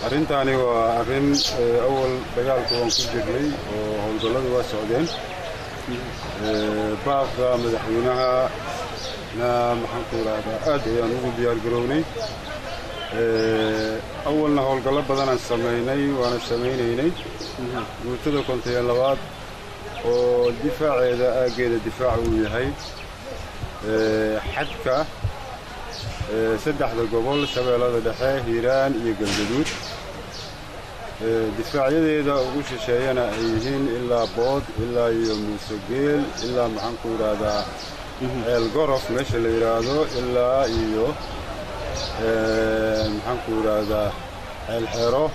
arrintaani waa arrin awal dagaalka waan ku jirnay oo howlgalladu waa socdeen baaqda madaxweynaha na maxaanku idhaahdaa aad ayaan ugu diyaargarownay awalna howlgallo badanaan samaynay waana samaynaynay guutada kontayo labaad oo difaaceeda aaggeeda difaac uu yahay xadka saddexda gobol shabeellada dhexe hiiraan iyo galgaduud difaacyadeeda ugu shisheeyana ay yihiin ilaa bood ilaa iyo muusegeel ilaa maxaanku idhaahdaa ceel gorof meesha la yidhaahdo ilaa iyo maxaanku idhaahdaa ceel xero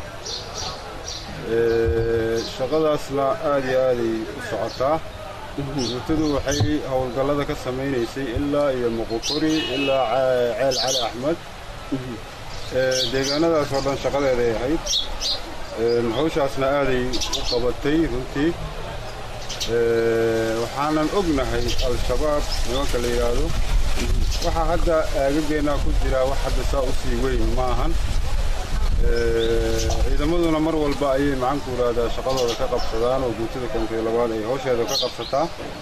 shaqadaasna aad iyo aaday u socotaa guutadu waxay howlgallada ka samaynaysay ilaa iyo muqukuri ilaa ceel cali axmed deegaanadaas oo dhan shaqadeeday ahayd hawshaasna aaday u qabatay runtii waxaanan ognahay al-shabaab nimanka la yidhaahdo waxaa hadda aagageennaa ku jiraa wax hadda saa u sii weyn ma ahan ciidamaduna mar walba ayay maxaanku idhaahdaa shaqadooda ka qabsadaan oo guutada kontiyo labaad ay hawsheeda ka qabsataa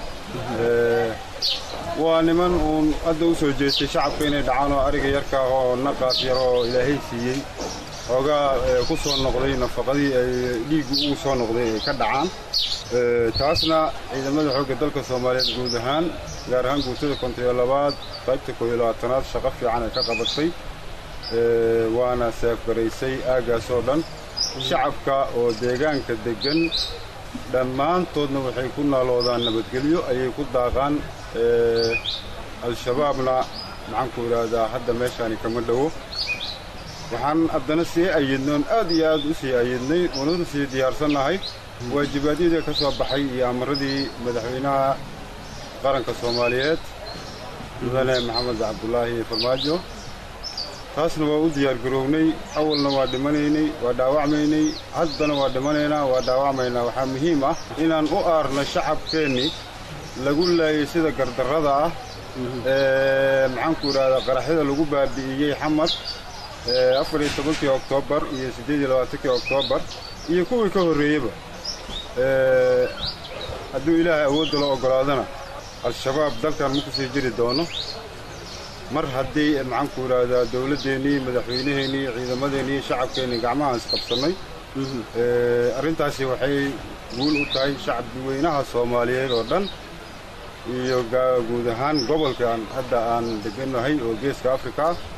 waa niman uun hadda u soo jeestay shacabka inay dhacaan oo ariga yarka ah oo naqaas yar oo ilaahay siiyey xoogaa ku soo noqday nafaqadii ay dhiiggu ugu soo noqday ay ka dhacaan taasna ciidamada xoogga dalka soomaaliyeed guud ahaan gaar ahaan guutada kontiyo labaad qaybta koob iyo labaatanaad shaqo fiican ay ka qabatay waana seefgaraysay aaggaas oo dhan shacabka oo deegaanka deggan dhammaantoodna waxay ku naaloodaan nabadgelyo ayay ku daaqaan al-shabaabna maxaanku idhaahdaa hadda meeshaani kama dhowo waxaan haddana sii ayidnoon aad iyo aad u sii ayidnay ununa sii diyaarsannahay waajibaadyadii ka soo baxay iyo amaradii madaxweynaha qaranka soomaaliyeed mudane maxamed cabdulaahi farmaajo taasna waa u diyaargaroownay awalna waa dhimanaynay waa dhaawacmaynay haddana waa dhimanaynaa waa dhaawacmaynaa waxaa muhiim ah inaan u aarno shacabkeennii lagu laayay sida gardarrada ah ee maxaanku idhahdaa qaraxyada lagu baabi'iyey xamad afar iyo tobankii oktoobar iyo siddeed iyo labaatankii oktoobar iyo kuwii ka horreeyeyba hadduu ilaahay awoodda la oggolaadana al-shabaab dalkan ma ku sii jiri doono mar haddii maxaanku idhaahdaa dowladdeennii madaxweynaheennii ciidamadeennii shacabkeennii gacmahaan isqabsannay arrintaasi waxay guul u tahay shacabweynaha soomaaliyeed oo dhan iyo guud ahaan gobolkan hadda aan degannahay oo geeska afrika ah